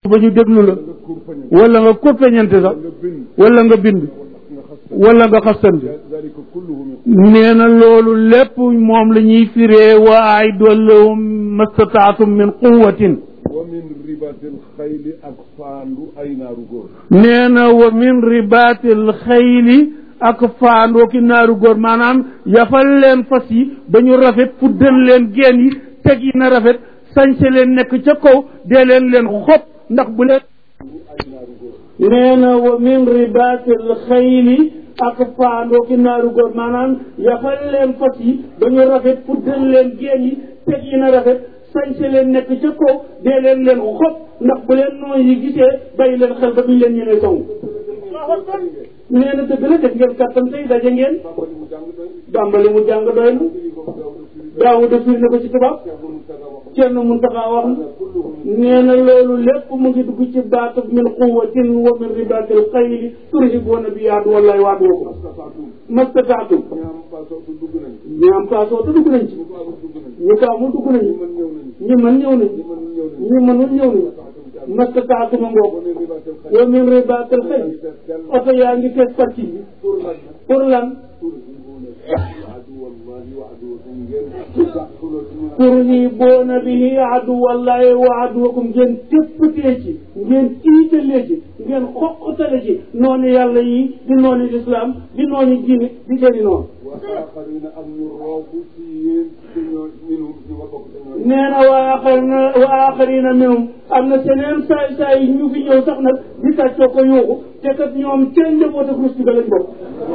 ba ñu déglu la nga kurpañe wala nga kurpeñante sax nga bind wala nga bind nga xas wala nga xastante dalika kulluhu min nee na loolu lépp moom la ñuy firee wa aiddu lahum mastataatum min quwatin wa min ribatil xayli ak faandu ay naaru góor nee na wa min ribaatil xayli ak faandoo ki naaru góor maanaam yafal leen fas yi ba ñu rafet fuddal leen geen yi teg yi na rafet sañse leen nekk ca kaw dee leen leen xob ndax bu leen nee na wa min ribaatil xayli ak faandoo ki naaru góor maanaam yafal leen fas yi ba ñu rafet fuddal leen geen yi teg yi na rafet sañse leen nekk ca kaw dee leen leen xob ndax bu leen noon yi gisee bàyyi leen xel ba duñ leen ñemee song nee na dëgg la def ngeen kàttan tey daje ngeen dàmbali mu jàng doy na daawu de firi na ko ci tubaab kenn mun taxaa wax na nee na loolu lépp mu ngi dugg ci baatu min quwatin wa min ribatil xayli turhibuuna bi yaadu wallahi waat woo ko mastataatum ñaam pasootu dugg nañ ñu am kaasoo te dugg nañ ci ñu ko amul dugg nañ ñu ko amul dugg nañu man ñëw nañ ñu mën ñëw nañ man ñëw nañ ñu mënul ñëw nañ mastataatum a ngoog wa min ribatil xayli wa min ribatil xayli oto yaa ngi fees parti yi pour lan pour lan turhibuuna aduwallahi wa aduwakum ngeen dàquloo ci ñu turhibuuna bihi aduwallahi wa aduwakum ngeen téppatee ci ngeen tiitalee ci ngeen xoqatale ci noonu yàlla yi di noonu lislaam di noonu diine di seeni noonu wa aaxarina ak ñu roobu ci yéen ci ñoo minum ñu nga bokk ci ñoo nee na wa axarina wa axarina minhum am na seneen saay saay yi ñu fi ñëw sax nag di tàccoo ko yuuxu te kat ñoom kenn njaboot ak rusti ba lañ bokk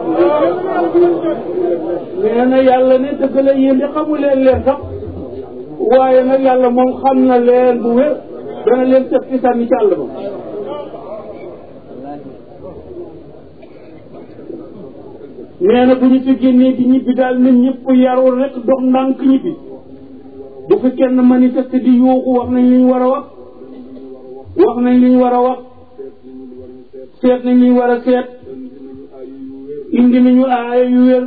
nee na yàlla ne dëgg la yéen di xamu leen leen sax waaye nag yàlla moom xam na leen bu wér dana leen tëb ci sànni ci àll ba nee na bu ñu fi génnee di ñibbi daal nit ñëpp yarul rek dox ndànk ñibbi bu fi kenn manifeste di yuuxu wax nañ li ñu war a wax wax nañ li ñu war a wax seet nañ li ñu war a seet indi nañu aaya yu wér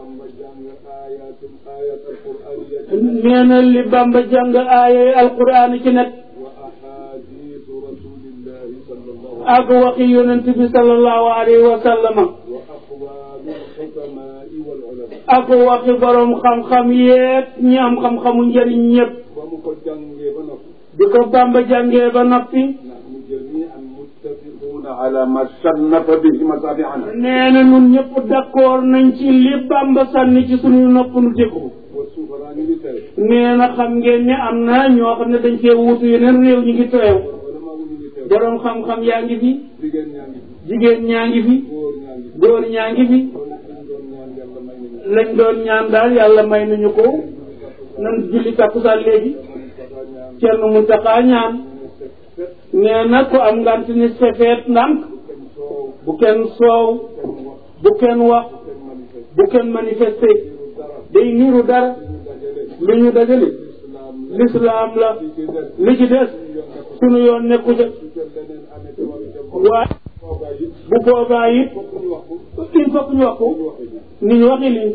nee na li Bamba jàng aaya yi alquran ci nekk وأحاديث رسول الله صلى الله ak waxi yonent bi sallallahu alayhi wa sallama وأقوال الحكماء والعلماء ak waxi borom xam-xam yeeg ñi am xam-xamu njëriñ ñëpp ومكو جانجي بنفسه bi ko Bamba jàngee ba noppi نحن جميعا متفقون على ما صنف به مصابيحنا nee na ñun ñëpp d'accord nañ ci li Bamba sànni ci suñu nopp nu déglu والسفراء militaire nee na xam ngeen ne am na ñoo xam ne dañ fee wuutu yeneen réew ñu ngi teew علماء militaire borom xam-xam yaa ngi fi jigéen ñaa ngi fi jigéen ñaa ngi fi góor ñaa ngi fi góor ñaa ngi fi loolu lañ doon ñaan yàlla may nañu lañ doon ñaan daal yàlla may nañu ko nan julli takkusaan léegi Moustapha ñaan Cerno Muntaxa ñaan nee na ko am ngant ni sefeet ndànk kenn soow bu kenn soow kenn wax bu kenn wax kenn manifeste bu kenn manifesté dara day niru dara ñu dajale lu ñu dajale islam lislaam la li ci des li ci des sunu yoon nekku ca su ca leneen amee te waru ca bokk waaye toogaay yi bu boobaa it fokk ñu wax ko il faut que ñu wax ko ñu waxee ñu ni ñu waxi lii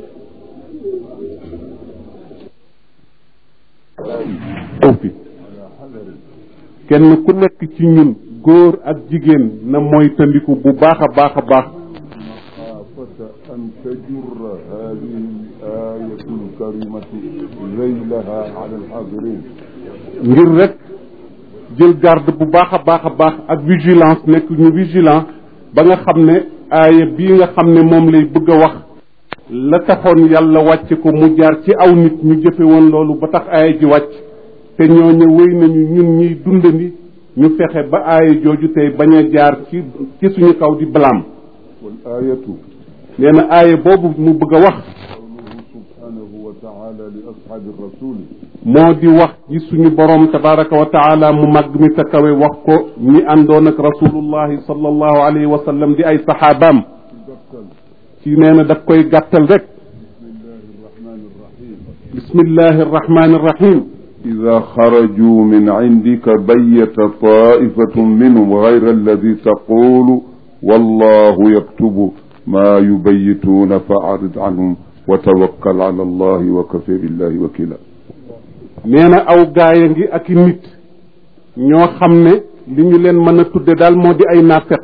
aw fi kenn ku nekk ci ñun góor ak jigéen na mooy tandiku bu baax a baax a baax مخافة أن تجر هذه الآية الكريمة ذيلها على الحاضرين ngir rek jël garde bu baax a baax a baax ak vigilance nekk ñu vigilant ba nga xam ne aaya bii nga xam ne moom lay bëgg a wax la taxoon yàlla wàcce ko mu jaar ci aw nit ñu jëfe woon loolu ba tax aaya ji wàcc te ñooñu wéy nañu ñun ñuy dundandi ñu fexe ba aaya jooju tey bañ a jaar ci ci suñu kaw di balaam والآية nee na aaya boobu mu bëgg a wax قوله سبحانه وتعالى لأصحاب الرسول moo di wax ji suñu borom tabaraka wa taala mu màgg mi ta kawe wax ko ñi àndoon ak rasulullahi sallallahu alayhi wa sallam di ay saxaabaam تبتل ci nee na daf koy gàttal rek بسم الله الرحمن الرحيم bismillahi arrahmani arrahim إذا خرجوا من عندك بيت طائفة منهم غير الذي تقول والله يكتب ما يبيتون فأعرض عنهم وتوكل على الله وكفى بالله وكيلا nee na aw gaaya ngi ak i nit ñoo xam ne li ñu leen mën a tudde daal moo di ay naafeq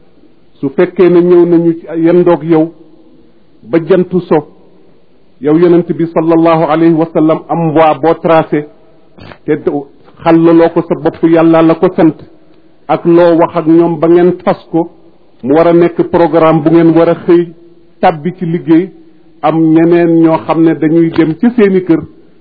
su fekkee ne ñëw nañu ci yendoog yow ba jantu so yow yonent bi sallallahu alayhi wa sallam am voie boo tracé te xàllaloo ko sa bopp yàlla la ko sant ak loo wax ak ñoom ba ngeen fas ko mu war a nekk programme bu ngeen war a xëy tàbbi ci liggéey am ñeneen ñoo xam ne dañuy dem ci seeni kër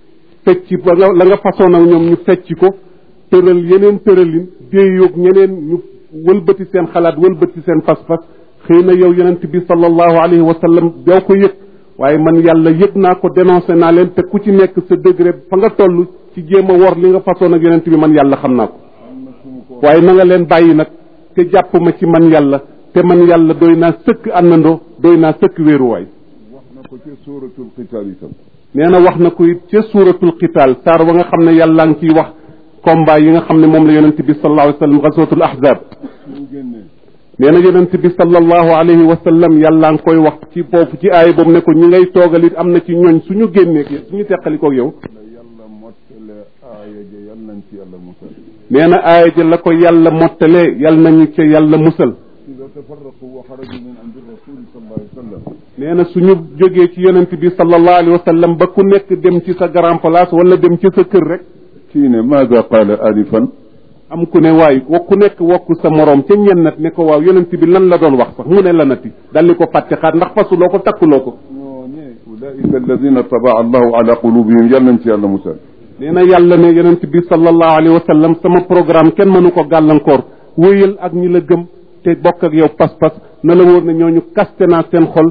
fecc ba nga la nga façon ak ñoom ñu fecc ko tëral yeneen tëralin déeyoog ñeneen ñu wëlbati seen xalaat wëlbati seen fas-fas xëy na yow yonent bi sallallahu alayhi wa sallam doo ko yëg waaye man yàlla yëg naa ko dénoncé naa leen te ku ci nekk sa degré fa nga toll ci jéem a wor li nga façon ak yonent bi man yàlla xam naa ko waaye na nga leen bàyyi nag te jàpp ma ci man yàlla te man yàlla doy naa sëkk àndandoo doy naa sëkk wéeruwaay wax na ko ci suuratul qitaal itam nee na wax na ko it ca suuratul qitaal saar wa nga xam ne yàlla ngi ciy wax combat yi nga xam ne moom la yonent bi sallallahu alayhi wa sallam gazwatul ahzab suñu génnee nee na yonent bi sallallahu alayhi wa sallam yàlla ngi koy wax ci foofu ci aay boobu ne ko ñi ngay toogal it am na ci ñooñ suñu génnee suñu teqalikoog yow la yàlla mottale aaya ja yal nañ ci yàlla musal nee na aaya ja la ko yàlla mottalee yal nañu ca yàlla musal ida tafarraqu wa xaraju min indi rasuli sallallahu alayhi wa sallam nee na suñu jógee ci yonent bi sallallahu alayhi wa sallam ba ku nekk dem ci sa grand place wala dem ci sa kër rek kii ne maada qaala anifan am ku ne waay wa ku nekk wokku sa moroom ca ñennat ne ko waaw yonent bi lan la doon wax sax mu ne la nati daldi ko fàtte xaat ndax fasuloo ko takkuloo ko ñooñe ulaika alladina tabaa allahu ala qulubihim yal nañ ci yàlla musal nee na yàlla ne yonent bi sallallahu alayhi wa sallam sama programme kenn mënu ko gàllankoor wéyal ak ñi la gëm te bokk ak yow pas-pas na la wóor ne ñooñu kaste naa seen xol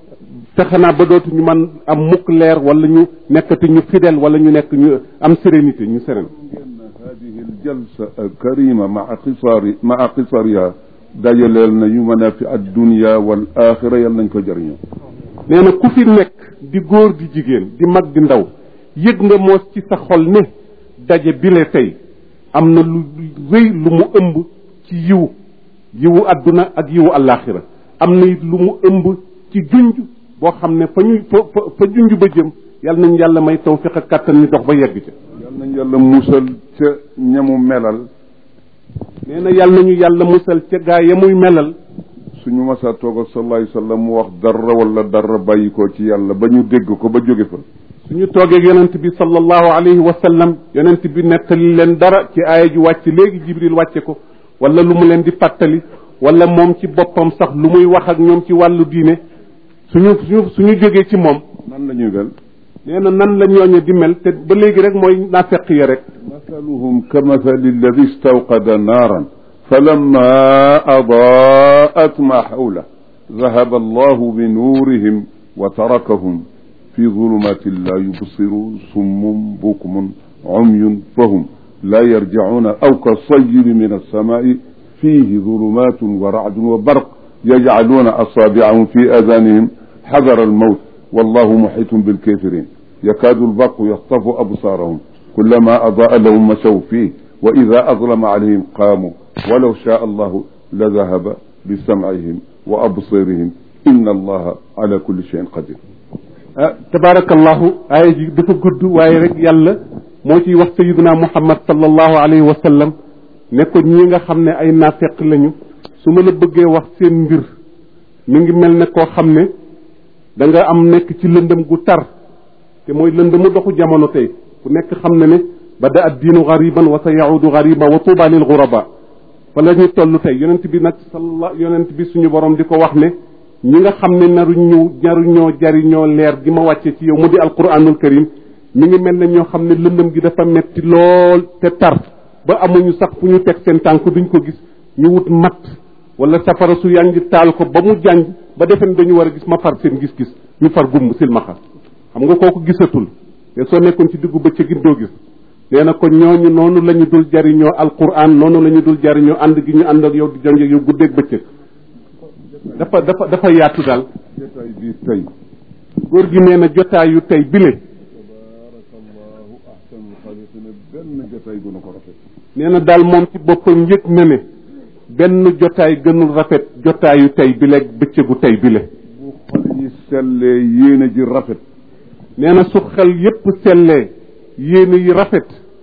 fexe naa ba dootu ñu man am mukk leer wala ñu nekkati ñu fidèle wala ñu nekk ñu am sérénité ñu séréne هذه الجلسة الكريمة مع قصار مع قصرها dajaleel nañu manaafi addunia wal axira yal nañ ko jëriñoo nee na ku fi nekk di góor di jigéen di mag di ndaw yëg nga moos ci sa xol ne daje bile tey am na lu rëy lu mu ëmb ci yiw yiwu adduna ak yiwu alaxira am na it lu mu ëmb ci junj boo xam ne fa ñu fa fa fa junj ba jëm yal nañ yàlla may tawfiq ak kàttan ñu dox ba yegg ca yal nañ yàlla musal ca ñamu melal nee na yàlla nañu yàlla musal ca gaa ya muy melal suñu masaa toog ak sallallahu alayhi wa sallam mu wax dara wala dara bàyyi ko ci yàlla ba ñu dégg ko ba jóge fa suñu toogee yonent bi sallallahu alayhi wa sallam yonent bi nettali leen dara ci aaya ji wàcc léegi jibril wàcce ko wala lu mu leen di fàttali wala moom ci boppam sax lu muy wax ak ñoom ci wàllu diine suñu suñu suñu jógee ci moom nan la ñuy mel nee na nan la ñooñe di mel te ba léegi rek mooy naafeq ya rek مثلهم كمثل الذي استوقد نارا فلما أضاءت ما حوله ذهب الله بنورهم وتركهم في ظلمات لا يبصرون صم بكم عمي فهم لا يرجعون أو كالصيب من السماء فيه ظلمات ورعد وبرق يجعلون أصابعهم في آذانهم حذر الموت والله محيط بالكافرين يكاد البرق يخطف أبصارهم كلما أضاء لهم مشوا فيه وإذا أظلم عليهم قاموا ولو شاء الله لذهب بسمعهم وأبصيرهم إن الله على كل شيء قدير tabarakallahu aaya ji dafa gudd waaye rek yàlla moo ciy wax sayiduna muhammad sallallahu alayhi wa sallam ne ko ñi nga xam ne ay naafeq lañu su ma la bëggee wax seen mbir mi ngi mel ne koo xam ne da nga am nekk ci lëndëm gu tar te mooy lëndëmu doxu jamono tey ku nekk xam na ne bada ad diinu gariban wa sa yaudu gariba wa tuuba lil guraba fa la ñu toll tey yonent bi nag salla yonent bi suñu borom di ko wax ne ñi nga xam ne naru ñu naruñoo jariñoo leer gi ma wàcce ci yow mu di alquranul karim mi ngi mel ne ñoo xam ne lëndëm gi dafa metti lool te tar ba amuñu sax fu ñu teg seen tànk duñ ko gis ñu wut matt wala safara su yanj taal ko ba mu jànj ba defe ne dañu war a gis ma far seen gis-gis ñu far gumm silmaxa xam nga kooku gisatul te soo nekkoon ci diggu bëccëg it doo gis nee na ko ñooñu noonu la ñu dul jariñoo alquran noonu la ñu dul jariñoo ànd gi ñu ànd ak yow di jonge yow guddeeg bëccëg dafa dafa dafa yaatu daal jotaay bii tey góor gi nee na jotaayu tey bile tabarakallahu ahsanul xaaliqina benn jotaay gënu ko rafet nee na daal moom ci boppam yëg na ne benn jotaay gënul rafet jotaayu tey bile bëccëgu tey bile bu xol yi sellee yéene ji rafet nee na su xel yépp sellee yéene yi rafet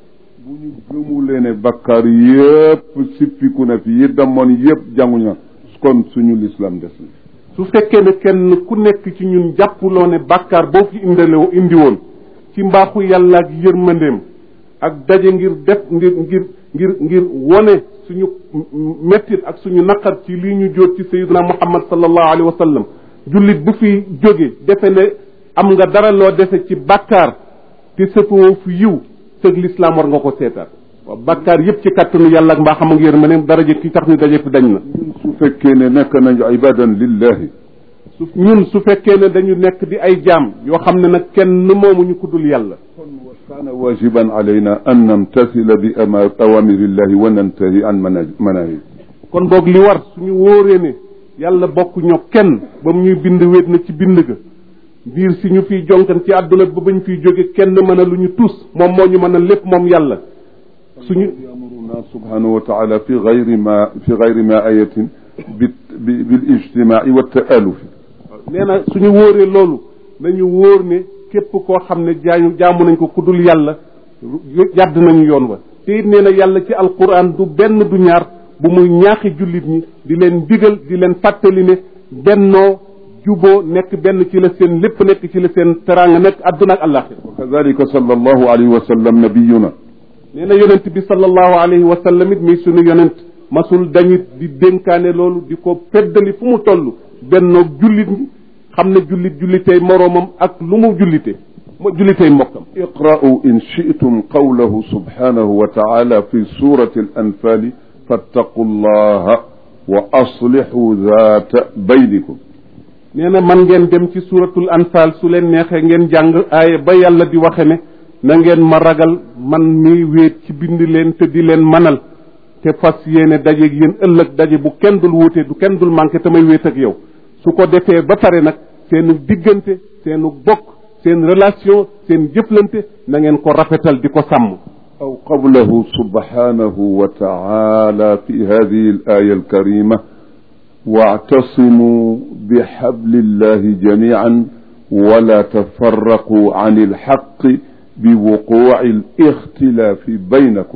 bu ñu gëmulee ne bakkaar yépp sippiku na fi yi damoon yépp jànguñu kon suñu lislam des na su fekkee ne kenn ku nekk ci ñun jàppuloo ne bàkkaar boo fi indale indi woon ci mbaaxu yàlla ak yërmandeem ak daje ngir def ngir ngir ngir ngir wone suñu mettit ak suñu naqar ci lii ñu jóot ci sayiduna muhammad sallallahu alayhi wa sallam jullit bu fi jóge defe ne am nga dara loo defe ci bàkkaar te sëfoo fi yiw sëg lislaam war nga ko seetaat waaw bàkkaar yépp ci kattanu yàlla ak mbaaxam ak yërmandeem daraje ki tax ñu daje fi dañ na ñun su fekkee ne nekk nañu ibadan lillahi su ñun su fekkee ne dañu nekk di ay jaam yoo xam ne nag kenn moomuñu ku dul yàlla kon wa kaana wajiban alayna an namtasila bi ama awamirillahi wa nantahi an mana manahi kon boog li war suñu wóoree ne yàlla bokk ñoo kenn ba mu ñuy bind wéet na ci bind ga biir si ñu fiy jonkan ci àdduna ba bañ fiy jóge kenn mën a lu ñu tus moom moo ñu mën a lépp moom yàlla suñu yamuruna subhanahu wa taala fi gayri ma fi gayri ma ayatin bi bil ijtimaai wa taalufi nee na suñu wóoree loolu nañu wóor ne képp koo xam ne jaañu jaamu nañ ko ku dul yàlla yàdd nañu yoon wa te it nee na yàlla ci alquran du benn du ñaar bu muy ñaaxi jullit ñi di leen digal di leen fàttali ne bennoo juboo nekk benn ci la seen lépp nekk ci la seen teraanga nekk adduna ak àllaaxira wa kadalika sallallahu alayhi wa sallam nabiyuna nee na yonent bi sallallahu alayhi wa sallam it muy sunu yonent masul dañu di dénkaane loolu di ko feddali fu mu toll bennoog jullit ñi xam ne jullit jullitey moroomam ak lu mu jullite mo jullitey mbokkam iqra'u in shi'tum qawlahu subhanahu wa ta'ala fi surati al-anfal fattaqu llaha wa aslihu dhata baynikum nee na man ngeen dem ci suratul anfal su leen neexee ngeen jàng aaya ba yàlla di waxe ne na ngeen ma ragal man mi wéet ci bind leen te di leen manal te fas yéene dajeeg yéen ëllëg daje bu kenn dul wuute du kenn dul manqué te may wéet ak yow su ko defee ba pare nag seenu diggante seenu bokk seen relation seen jëflante na ngeen ko rafetal di ko sàmm أو قوله سبحانه وتعالى في هذه الآية الكريمة واعتصموا بحبل الله جميعا ولا تفرقوا عن الحق بوقوع الاختلاف بينكم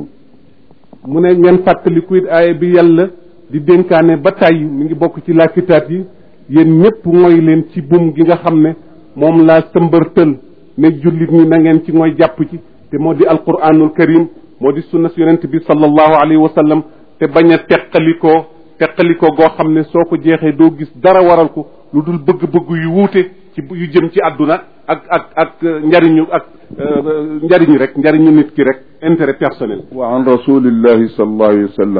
mu ne ngeen fàttaliku it aaya bi yàlla di dénkaane ba tàyyi mi ngi bokk ci laakitaat yi yéen ñëpp mooy leen ci buum gi nga xam ne moom laa sëmbërtël ne jullit ñi na ngeen ci mooy jàpp ci te moo di alquranul karim moo di sunna si yonent bi sallallahu alayhi wa sallam te bañ a teqalikoo teqalikoo goo xam ne soo ko jeexee doo gis dara waral ko lu dul bëgg-bëgg yu wuute ci yu jëm ci àdduna ak ak ak njariñu ak njariñu rek njariñu nit ki rek intérêt personnel وعن رسول الله صلى الله عليه وسلم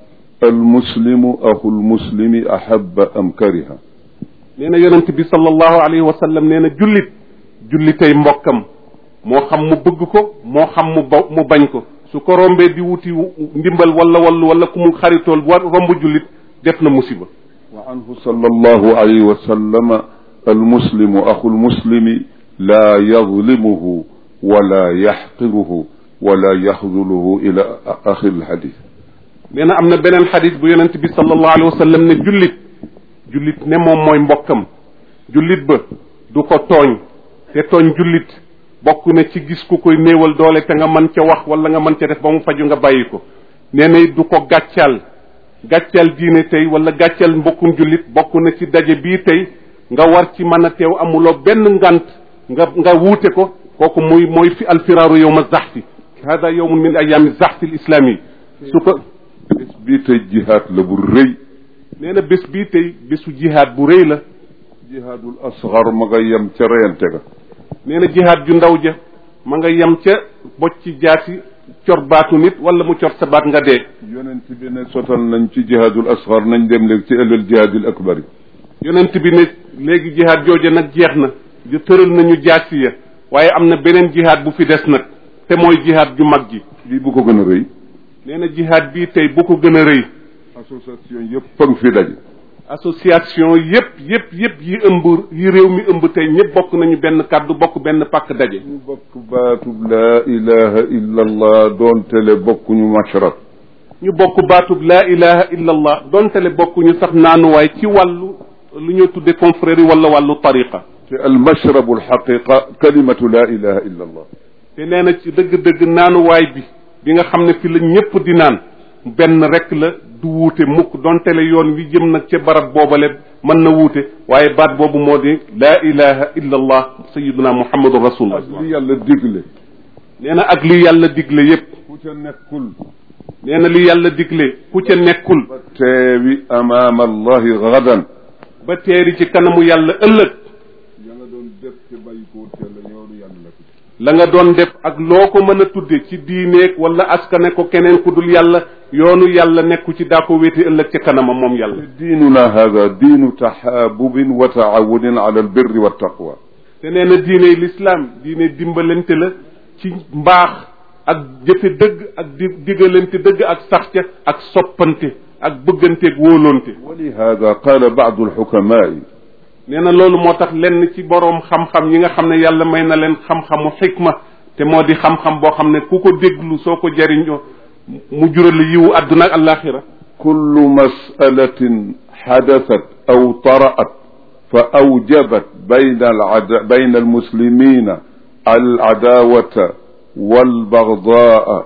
المسلم أخو المسلم أحب أم كره nee na yonent bi sallallahu alayhi wa sallam nee na jullit jullitay mbokkam moo xam mu bëgg ko moo xam mu ba mu bañ ko su ko rombee di wuti ndimbal wala wala wala ku mu xaritool war romb jullit def na musiba وعنه صلى الله عليه وسلم المسلم أخو المسلم لا يظلمه ولا يحقره ولا يخذله إلى آخر الحديث nee na am na beneen xadis bu yonent bi sallallahu alayhi wa sallam ne jullit jullit ne moom mooy mbokkam jullit ba du ko tooñ te tooñ jullit bokk na ci gis ku koy néewal doole te nga mën ca wax wala nga mën ca def ba mu faju nga bàyyi ko nee na it du ko gàccal gàccal diine tey wala gàccal mbokkum jullit bokk na ci daje bii tey nga war ci mën a teew amuloo benn ngant nga nga wuute ko kooku muy mooy fi alfiraaru yowma zaxfi hada yowmun min ayaami zaxfi al islami su ko bés bii tey jihaad la bu rëy nee na bés bii tey bésu jihaad bu rëy la jihaadul asgar ma nga yem ca reyante ga nee na jihaad ju ndaw ja ma nga yem ca bocc ci jaasi cor baatu nit wala mu cor sa baat nga dee yonent bi ne sotal nañ ci jihaadul asgar nañ dem léegi ci ëllël jihaadul akbari yonent bi ne léegi jihaad jooja nag jeex na di tëral nañu jaasi ya waaye am na beneen jihaad bu fi des nag te mooy jihaad ju mag ji lii bu ko gën a rëy nee na jihaad bii tey bu ko gën a rëy association yëpp fa nga fi daje association yépp yépp yépp yi ëmb yi réew mi ëmb tey ñëpp bokk nañu benn kàddu bokk benn pàkk daje ñu bokk baatub laa ilaha illa allah doon tele bokkuñu mashrab ñu bokk baatub laa ilaha illa allah doontele bokkuñu sax naanuwaay ci wàllu lu ñuy tudde confrérie wala wàllu tariqa te almashrabu alxaqiqa kalimatu laa ilaha illa allah te nee na ci dëgg-dëgg naanuwaay bi bi nga xam ne fi la ñépp di naan benn rek la du wuute mukk donte le yoon wi jëm nag ca barab boobale mën na wuute waaye baat boobu moo di laa ilaha illa allah sayiduna muhammadun rasulullah ak li yàlla digle nee na ak li yàlla digle yépp ku ca nekkul nee na li yàlla digle ku ca nekkul ba teewi amaama allahi gadan ba teeri ci kanamu yàlla ëllëg ya nga doon def te bàyyi ko wut yàlla yoonu yàlla la ko la nga doon def ak loo ko mën a tudde ci diineeg wala askane ko keneen ku dul yàlla yoonu yàlla nekku ci daa ko wéeti ëllëg ca kanamam moom yàlla diinuna hada diinu taxaabubin wa taawunin ala albirri wa taqwa te nee na diine lislaam diine dimbalante la ci mbaax ak jëfe dëgg ak di digalante dëgg ak sax ca ak soppante ak bëgganteeg wóolonte wa lihada qaala baadu alxukamaai nee na loolu moo tax lenn ci boroom xam-xam yi nga xam ne yàlla may na leen xam-xamu xikma te moo di xam-xam boo xam ne ku ko déglu soo ko jariñoo mu jural yiwu àdduna ak àllaaxira kullu masalatin xadasat aw taraat fa awjabat bayna alada bayna almuslimina alcadaawata walbagdaa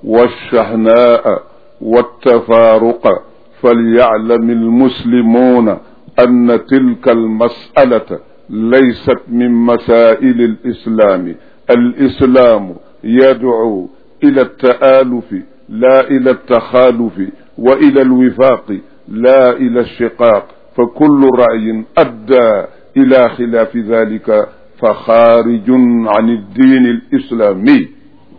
walshahnaa waltafaaruqa falyaclam almuslimuuna أن تلك المسألة ليست من مسائل الإسلام الإسلام يدعو إلى التآلف لا إلى التخالف وإلى الوفاق لا إلى الشقاق فكل رأي أدى إلى خلاف ذلك فخارج عن الدين الإسلامي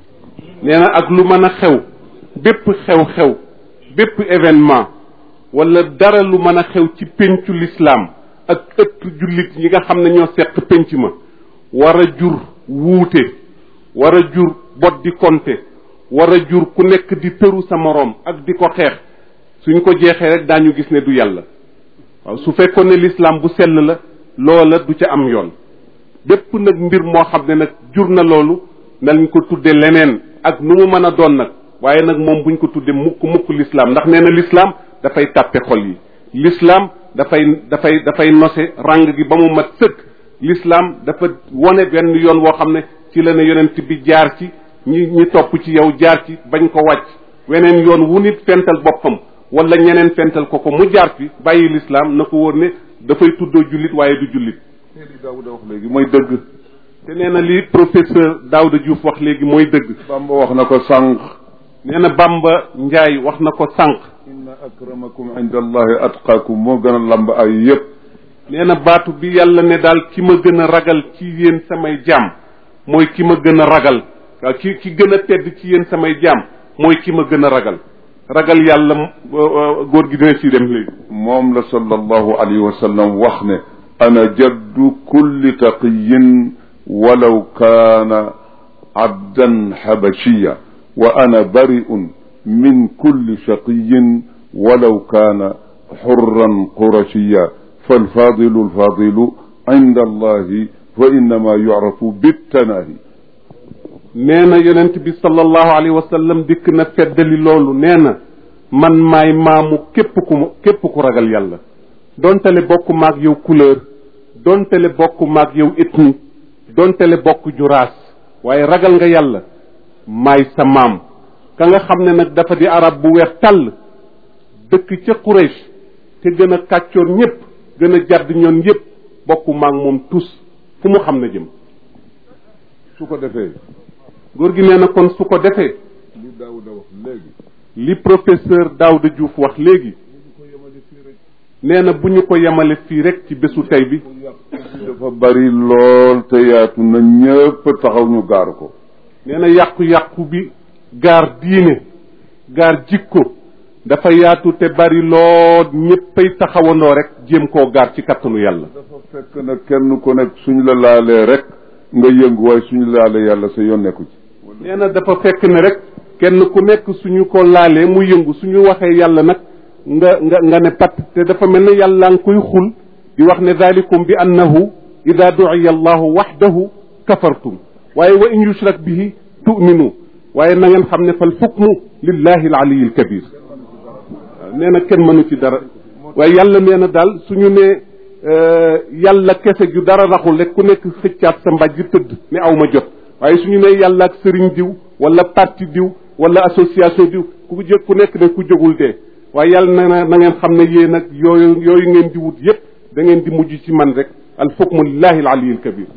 nee na ak lu mën a xew bépp xew-xew bépp événement wala dara lu mën a xew ci péncu lislaam ak ëtt jullit yi nga xam ne ñoo seq pénc ma war a jur wuute war a jur bot di konte war a jur ku nekk di tëru sa moroom ak di ko xeex suñ ko jeexee rek daañu gis ne du yàlla waaw su fekkoon ne lislaam bu sell la loola du ca am yoon bépp nag mbir moo xam ne nag jur na loolu nañ ko tudde leneen ak nu mu mën a doon nag waaye nag moom buñ ko tudde mukk mukk lislaam ndax nee na lislaam dafay tàppe xol yi l'islam dafay dafay dafay nose ràng gi ba mu mat sëkk l'islam dafa wone benn yoon woo xam ne ci la ne yonent bi jaar ci ñi ñi topp ci yow jaar ci bañ ko wàcc weneen yoon wu nit fental boppam wala ñeneen fental ko ko mu jaar fi bàyyi l'islam na ko wóor ne dafay tuddoo jullit waaye du jullit li Daawuda wax léegi mooy dëgg te nee na li professeur Daouda Diouf wax léegi mooy dëgg Bamba wax na ko sànq nee na Bamba Njaay wax na ko sànq inna akramakum inda allahi atqaakum moo gën a lamb ay yëpp nee na baatu bi yàlla ne daal ki ma gën a ragal ci yéen samay jaam mooy ki ma gën a ragal waaw ki ki gën a tedd ci yéen samay jaam mooy ki ma gën a ragal ragal yàlla góor gi dina ci dem léegi moom la sallallahu alayhi wa sallam wax ne ana jaddu kulli taqiyin walaw kaana abdan habashiya wa ana bari'un min kulli shaqiyin walaw kaana xurran qurashiya falfadilu alfadilu inda allahi wa innama yucrafu bittanahi nee na yonent bi sallallahu alayhi wa sallam dikk na feddali loolu nee na man maay maamu képp ku ma képp ku ragal yàlla dontale bokk maag yow couleur dontale bokk maag yow ethnie dontale bokk juraas waaye ragal nga yàlla maay sa maam ka nga xam ne nag dafa di arab bu weex tàll dëkk ca Quraysh te gën a kàccoor ñépp gën a jàdd ñoon yépp bokk maag moom tus fu mu xam na jëm su ko defee góor gi nee na kon su ko defee li Daawuda wax léegi li professeur Daouda Diouf wax léegi nee na bu ñu ko yemale fii rek ci bésu tey bi dafa bari lool te yaatu na ñëpp taxaw ñu gaar ko nee na yàqu-yàqu bi gaar diine gaar jikko dafa yaatu te bari lool ñëppay taxawandoo rek jéem koo gaar ci kattanu yàlla dafa fekk na kenn ku nekk suñ la laalee rek nga yëngu waaye suñ laalee yàlla sa yoon nekku ci nee na dafa fekk ne rek kenn ku nekk suñu ko laalee mu yëngu suñu waxee yàlla nag nga nga nga ne pat te dafa mel ne yàlla nga koy xul di wax ne dalikum bi annahu ida duciya allahu waxdahu kafartum waaye wa in yushrak bihi tu'minu waaye na ngeen xam ne fal xukmu lillahi alaliyi alkabir waaw nee na kenn mënu ci dara waaye yàlla nee na daal suñu ne yàlla kese ju dara raxul rek ku nekk xëccaat sa mbàjj tëdd ne aw ma jot waaye suñu ne yàlla ak sëriñ diw wala parti diw wala association diw ku jóg ku nekk ne ku jógul dee waaye yàlla na na na ngeen xam ne yéen nag yooyu yooyu ngeen di wut yépp da ngeen di mujj ci man rek al hukmu lillahi al aliyyil kabir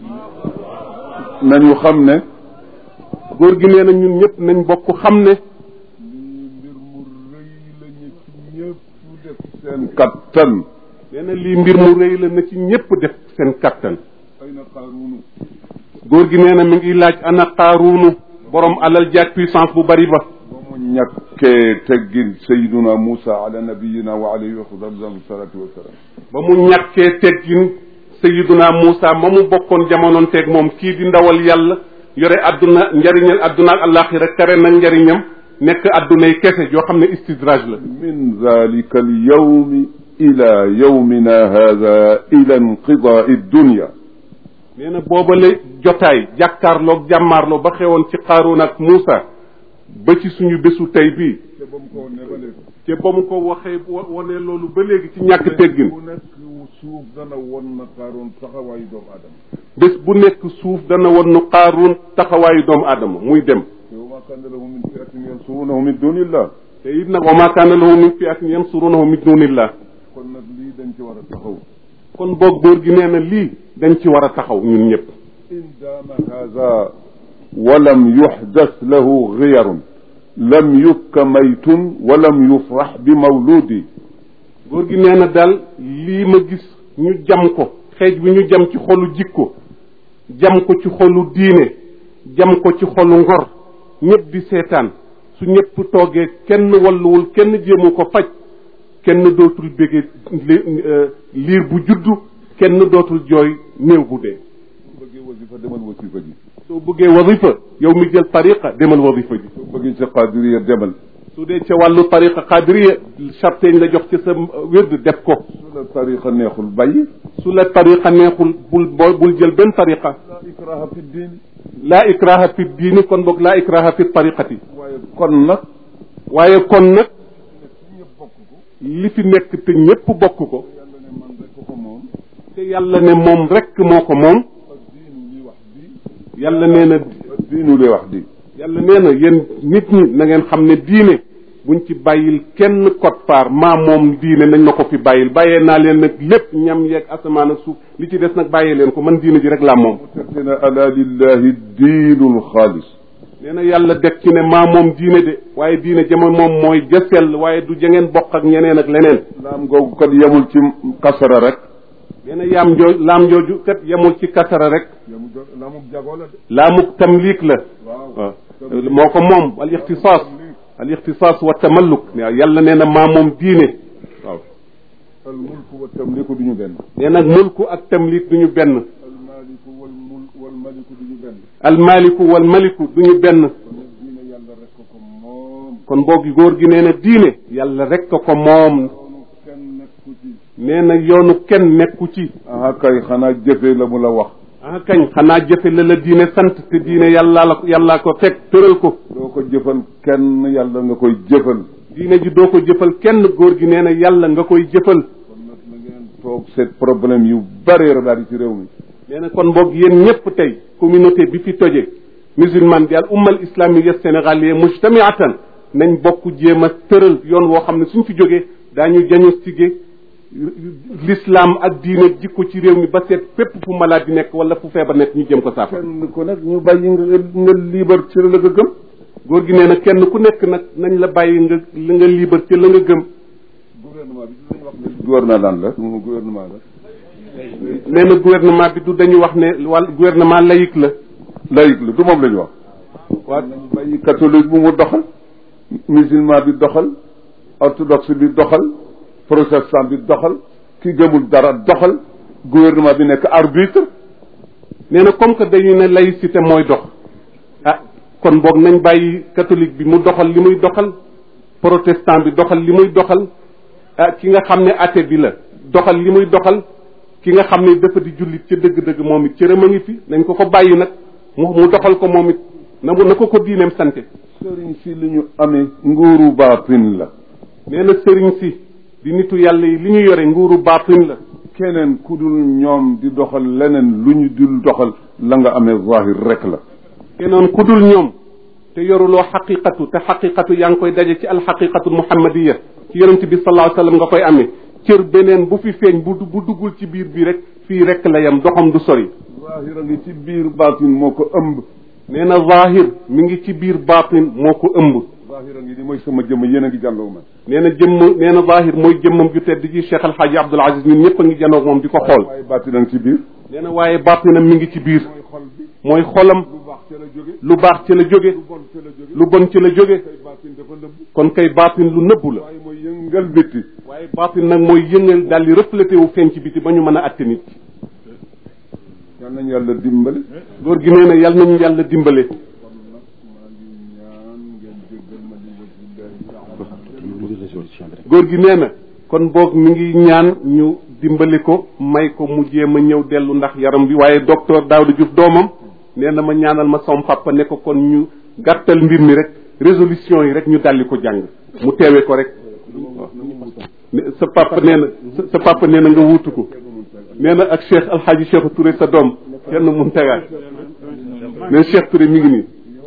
nañu xam ne góor gi nee na ñun ñëpp nañ bokk xam ne lii mbir mu rëy la ñu ci ñëpp def seen kattan nee na lii mbir mu rëy la na ci ñëpp def seen kattan ay na xaaruunu góor gi nee na mi ngi laaj ana qaaruunu borom alal jaag puissance bu bari ba ba mu ñàkkee teggin sayiduna Moussa ala nabiyina wa alayhi wa salatu wasalaam ba mu ñàkkee teggin sayiduna Moussa ma mu bokkoon jamonoon teeg moom kii di ndawal yàlla yore adduna njariñal adduna ak alaxira kare na njariñam nekk addunay kese yoo xam ne istidraj la min dalika alyawmi ila yawmina hada ila inqidaai dunya nee na boobale jotaay jàkkaarloog jàmmaarloo ba xewoon ci Qaaruun ak Muusa ba ci suñu bésu tey bii te ba mu ko ne ba léegi te ba mu ko waxee wone loolu ba léegi ci ñàkk teggin bu nekk suuf dana won na Qaaruun taxawaayu doomu aadama bés bu nekk suuf dana won nu Qaaruun taxawaayu doomu aadama muy dem te wa ma kaana lahu min fiatin yansurunahu min dunillah te it nag wa maa kaana lahu min fiatin yansurunahu min dunillah kon nag lii dañ ci war a taxaw kon boog góor gi nee na lii dañ ci war a taxaw ñun ñëpp in daama hada walam yuxdas lahu giyarun lam yukka maytun walam yufrax bi mawludi góor gi nee na daal lii ma gis ñu jam ko xeej bi ñu jam ci xolu jikko jam ko ci xolu diine jam ko ci xolu ngor ñëpp di seetaan su ñëpp toogee kenn walluwul kenn jéemu ko faj kenn dootul bége liir bu juddu kenn dootul jooy néew bu dee soo bëggee wasifa demal wasifa ji soo bëggee wasifa yow mi jël tariqa demal wasifa ji soo bëggee ci qadiriya demal su dee ca wàllu tariqa qadiriya charteñ la jox ci sa wérd def ko su la tariqa neexul bàyyi su la tariqa neexul bul boo bul jël benn tariqa la ikraha fi diin laa ikraha fi diini kon boog laa ikraha fi tariqati waaye kon nag waaye kon nag ñëpp bokk ko li fi nekk te ñépp bokk ko yàlla ne man rek ko moom te yàlla ne moom rekk moo ko moom ak diinu li wax di yàlla nee na ak diinu li wax di yàlla nee na yéen nit ñi na ngeen xam ne diine buñ ci bàyyil kenn code part maa moom diine nañ ma ko fi bàyyil bàyyee naa leen nag lépp ñam yeeg asamaan ak suuf li ci des nag bàyyee leen ko man diine ji rek laa moom mu tekki ne ala lillahi diinu lxaalis nee na yàlla deg ci ne maa moom diine de waaye diine jama moom mooy jasel waaye du jangeen bokk ak ñeneen ak leneen laam googu kat yemul ci kasara rek nee na yaam joo laam jooju kat yemul ci kasara rek yemul laamuk jagoo la de laamuk tamliik la waaw waaw moo ko moom al ixtisaas al ixtisaas wa tamalluk waaw yàlla nee na maa moom diine waaw al mulku wa tamliku du ñu benn nee nag mulku ak tamliik du ñu benn al maliku wal mul wal maliku du ñu benn al maliku wal maliku du ñu benn kon nag diine yàlla rek ko ko moom kon boogi góor gi nee na diine yàlla rek ko ko moom loolu kenn nekku ci nee na yoonu kenn nekku ci aha kay xanaa jëfee la mu la wax ah kañ xanaa jëfe la la diine sant te diine yàlla la yàllaa ko teg tëral ko doo ko jëfal kenn yàlla nga koy jëfal diine ji doo ko jëfal kenn góor gi nee na yàlla nga koy jëfal kon nag na ngeen toog seet problème yu bare daal ci réew mi nee na kon boog yéen ñëpp tey communauté bi fi toje musulman bi al ummal islamiyya sénégalier mujtamiatan nañ bokk jéem a tëral yoon woo xam ne suñ fi jógee daañu diagnostiqué l'islam ak diine jikko ci réew mi ba seet fépp fu malade di nekk wala fu feebar nekk ñu jëm ko saafara kenn ko nag ñu bàyyi nga nga liibar ci la nga gëm góor gi nee na kenn ku nekk nag nañ la bàyyi nga li nga liibar ci la nga gëm gouvernement bi dañu wax ne gouvernement daan la mu gouvernement la nee na gouvernement bi du dañu wax ne wàll gouvernement laïque la laïque la du moom la ñu wax waaw nañu bàyyi catholique bu mu doxal musulman bi doxal orthodoxe bi doxal protestant bi doxal ki gëmul dara doxal gouvernement bi nekk arbitre nee na comme que dañu ne laïcité mooy dox ah kon boog nañ bàyyi catholique bi mu doxal li muy doxal protestant bi doxal li muy doxal ah ki nga xam ne athée bi la doxal li muy doxal ki nga xam ne dafa di jullit ca dëgg-dëgg moom it cëram a ngi fi nañ ko ko bàyyi nag mu mu doxal ko moom it na mu na ko ko diineem sante sëriñ si li ñu amee nguuru baatin la nee na sëriñ si di nitu yàlla yi li ñu yore nguuru baatin la keneen ku dul ñoom di doxal leneen lu ñu dul doxal la nga amee zahir rek la te noonu ku dul ñoom te yoruloo xaqiqatu te xaqiqatu yaa ngi koy daje ci alxaqiqatu muhammadiya ci yonente bi sallallahu alayhi wasallam nga koy amee cër beneen bu fi feeñ bu bu duggul ci biir bi rek fii rek la yem doxam du sori zahira ngi ci biir baatin moo ko ëmb nee na zahir mi ngi ci biir baatin moo ko ëmb zahira ngi di mooy sama jëmm yéen a ngi jàndoog man nee na jëmm nee na zahir mooy jëmmam ju tedd ji Cheikh El Hadji Abdoul Aziz ñun ñëpp a ngi janoog moom di ko xool waaye baatin a ngi ci biir nee na waaye baatinam mi ngi ci biir mooy xol bi mooy xolam lu baax ca la jóge lu baax ci la jóge lu bon ca la jóge lu bon ci la jóge kay baatin dafa nëbb kon kay baatin lu nëbbu la waaye mooy yëngal bitti waaye baatin nag mooy yëngal daal di reflété wu feeñ ci biti ba ñu mën a atte nit yal nañu yàlla dimbali góor gi nee na yal nañu yàlla dimbale kon nag maa ngi ñaan ngeen jéggal ma li wajhillahi taala góor gi nee na kon boog mi ngi ñaan ñu dimbali ko may ko mu jéem a ñëw dellu ndax yaram bi waaye docteur Daouda Diouf doomam nee na ma ñaanal ma som papa ne ko kon ñu gàttal mbir mi rek résolution yi rek ñu daldi ko jàng mu teewe ko rek ne sa papa nee na sa sa papa nee na nga wuutu ko nee na ak Cheikh Alhaji Cheikh Touré sa doom kenn mun tegaat mais Cheikh Touré mi ngi nii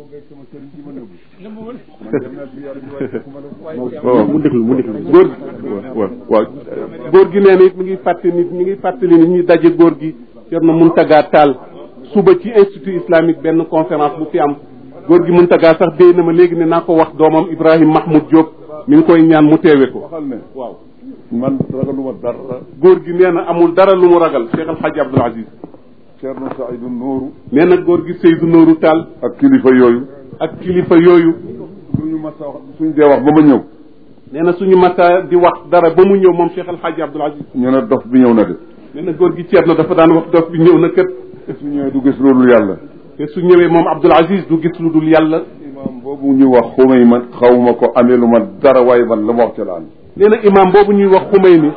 waaw mu déglu mu déglu góor waaw waaw góor gi nee na it mi ngi fàtte nit mi ngi fàttali nit ñi daje góor gi Thierno Mountaga Tall suba ci institut islamique benn conférence bu fi am góor gi Mountaga sax déy na ma léegi ne naa ko wax doomam Ibrahim Mahmoud Diop mi ngi koy ñaan mu teewe ko waxal ne waaw man ragaluma dara góor gi nee na amul dara lu mu ragal Cheikh Al Hadj Abdoul Aziz Thierno Saïdou Nourou nee na góor gi Seydou Nourou Tall ak kilifa yooyu ak kilifa yooyu suñu masa wax suñ dee wax ba ma ñëw nee na suñu masa di wax dara ba mu ñëw moom Cheikh Al Hadj Abdoul Aziz ñu ne dof bi ñëw na de nee na góor gi Thierno dafa daan wax dof bi ñëw na kët su ñëwee du gis loolu yàlla te su ñëwee moom Abdoul Aziz du gis lu dul yàlla imam boobu ñu wax xumay man xawma ko amee lu ma dara waaye man la ma wax ca la am nee na imam boobu ñuy wax xumay ni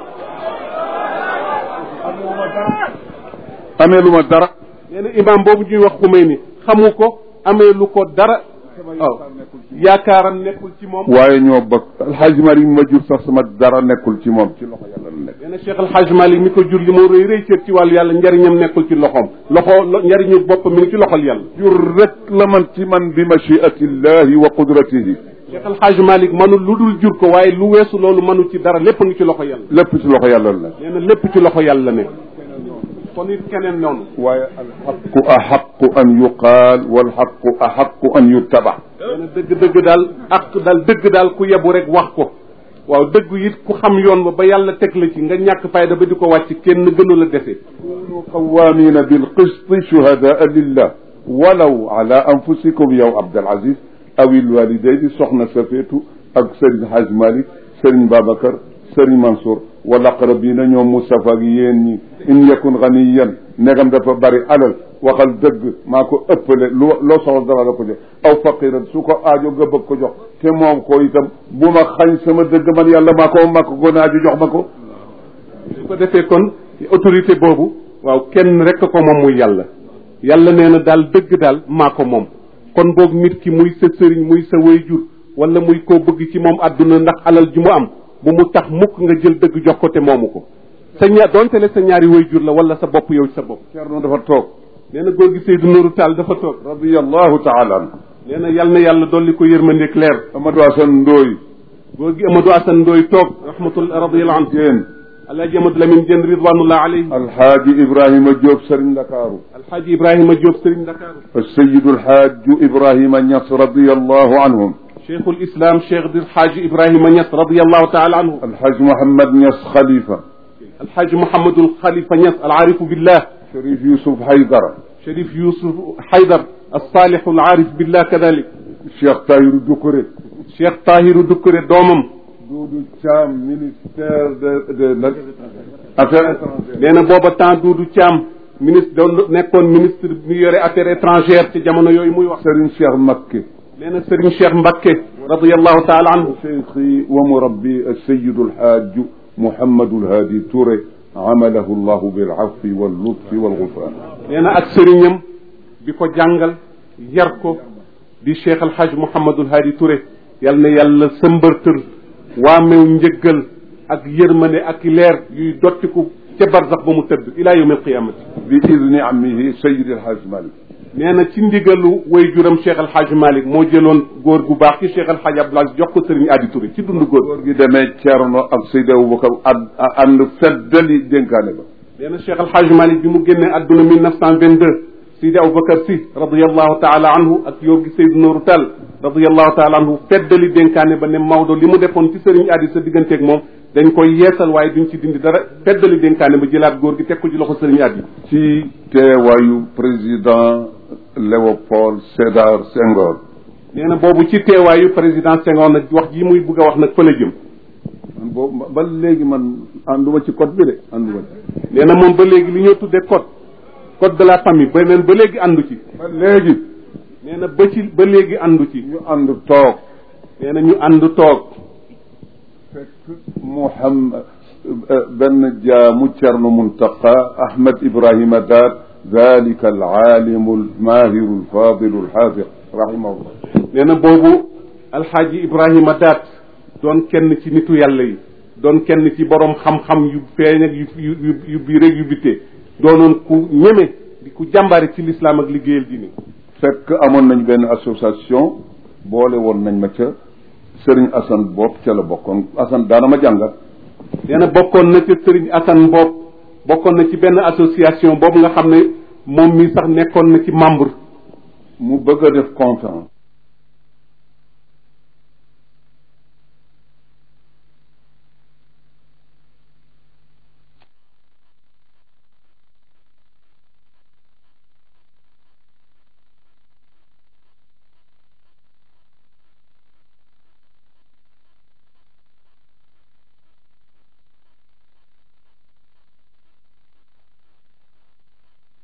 amee lu ma dara nee na imam boobu ñuy wax xumay ni xamu ko amee lu ko dara waaw yaakaaram nekkul ci moom waaye ñoo bokk alxaaji Malik ma jur sax sama dara nekkul ci moom ci loxo yàlla la nekk nee na Cheikh El Hadj Malick mi ko jur li moo rëy rëy cër ci wàllu yàlla njariñam nekkul ci loxoom loxo lo- njariñu boppam mi ngi ci loxol yàlla jur rek la man ci man bi machiatillahi wa qudratihi Cheikh El Hadj Malick manul lu dul jur ko waaye lu weesu loolu manu ci dara lépp a ngi ci loxo yàlla lépp ci loxo yàlla la nekk nee na lépp ci loxo yàlla nekk kon it keneen noonu waaye alxaqu axaqu an yuqaal walxaqu axaqu an yuttaba nee na dëgg-dëgg daal ak daal dëgg daal ku yebu rek wax ko waaw dëgg it ku xam yoon ba ba yàlla teg la ci nga ñàkk fayda ba di ko wàcc kenn gënu la dese kunu qawamina bilqisti shuhadaa lillah walaw ala anfusikum yow Abdul Aziz aw ilwalidayni soxna Safeetu ak Serigne Hadj Malick Serigne Babacar Serigne Mansour wala aqrabina ñoom Moustapha ak yéen ñi in yakun ganiyan negam dafa bari alal waxal dëgg maa ko ëppale lu loo soxla dara la ko jox aw faqiran su ko aajo nga bëgg ko jox te moom ko itam bu ma xañ sama dëgg man yàlla maa ko maa ko gën a aajo jox ma ko su ko defee kon autorité boobu waaw kenn rek ko moom muy yàlla yàlla nee na daal dëgg daal maa ko moom kon boog nit ki muy sa sëriñ muy sa wayjur wala muy koo bëgg ci moom àdduna ndax alal ji mu am bu mu tax mukk nga jël dëgg jox ko te moomu ko sa ñaar donte le sa ñaari wayjur la wala sa bopp yow ci sa bopp Cerno dafa toog nee na góor gi Seydou Nourou Tall dafa toog radiyallahu taala an nee na yàlla na yàlla dolli ko yërmandeeg leer Amadou Assane Ndoye góor gi Amadou Assane Ndoye toog rahmatullah radiyallahu anhu Diène alhaji Amadou Lamine Diène ridwanullah alayhi alxaaji Ibrahima Diop Serigne Ndakaaru alhaji Ibrahima Diop Serigne Dakar السيد الحاج إبراهيم نصر رضي الله عنهم cheikhul islam cheikh di alxaaji Ibrahima Niass radiyallahu taala anhu الحاج محمد نص خليفة alxaaji Mouhamadul Khalifa Niass alaarifu billah شريف يوسف حيدر Cherif Youssouf Haydar alsaalixu alaarif billah kadalik الشيخ طاهر دكري cheikh Tahiru Dukkure doomam دودو تشام ministère de de affaires étrangères nee na booba temps Doudou Thiam ministre doon nekkoon ministre mi yore affaires étrangères ci jamono yooyu muy wax سرين شيخ مكي nee na Serigne Cheikh Mbakke radiyallahu taala anhu شيخي ومربي السيد الحاج محمد الهادي توري عمله الله بالعفو واللطف والغفران nee na ak sëriñam bi ko jàngal yar ko di cheikh alhaj mouhamadul hadi Touré yal na yàlla sëmbërtër waamew njëggal ak yërmane ak leer yuy dottiku ca barzax ba mu tëdd ila yawm alqiyamati بإذن عمه سيد الحاج مالك nee na ci ndigalu way juram Cheikh El Hadj Malick moo jëloon góor gu baax ci Cheikh El Hadj Abdoul Aziz jox ko Serigne Adi Touré ci dund góor góor gi demee Cerno ak Seydi Aboubacar ànd ànd feddali dénkaane ba nee na Cheikh El Hadj Malick bi mu génnee adduna 1922 Seydi Aboubacar Sy radiallahu taala anhu ak yow gi Seydou Nourou Tall radiallahu taala anhu feddali dénkaane ba ne Maodo li mu defoon ci Serigne Adi sa digganteeg moom dañ koy yeesal waaye duñ ci dindi dara feddali dénkaane ba jëlaat góor gi teg ko ci loxo Serigne Adi ci teewaayu président Léopold Sédar Senghor nee na boobu ci teewaayu président Senghor nag wax ji muy bugg a wax nag fa la jëm man boobu ba léegi man ànduma ci code bi de ànduma ci nee na moom ba léegi li ñoo tuddee code code de la famille beneen ba léegi àndu ci ba léegi nee na ba ci ba léegi àndu ci ñu ànd toog nee na ñu ànd toog fekk Muhammad benn jaamu Cerno Muntaqa Ahmed Ibrahima Daat dalika alaalimu almaahiru alfaadilu alxaafiq rahimahullah nee na boobu alxaaji Ibrahima Daat doon kenn ci nitu yàlla yi doon kenn ci borom xam-xam yu feeñ ak yu yu yu biir ak yu bitte doonoon ku ñeme di ku jàmbaare ci lislaam ak liggéeyal diine fekk amoon nañ benn association boole woon nañ ma ca Sëriñ Assane bopp ca la bokkoon Assane daana ma jàngal nee na bokkoon na ca Sëriñ Assane Mbopp bokkoon na ci benn association boobu nga xam ne moom mi sax nekkoon na ci membre mu bëgg a def conférence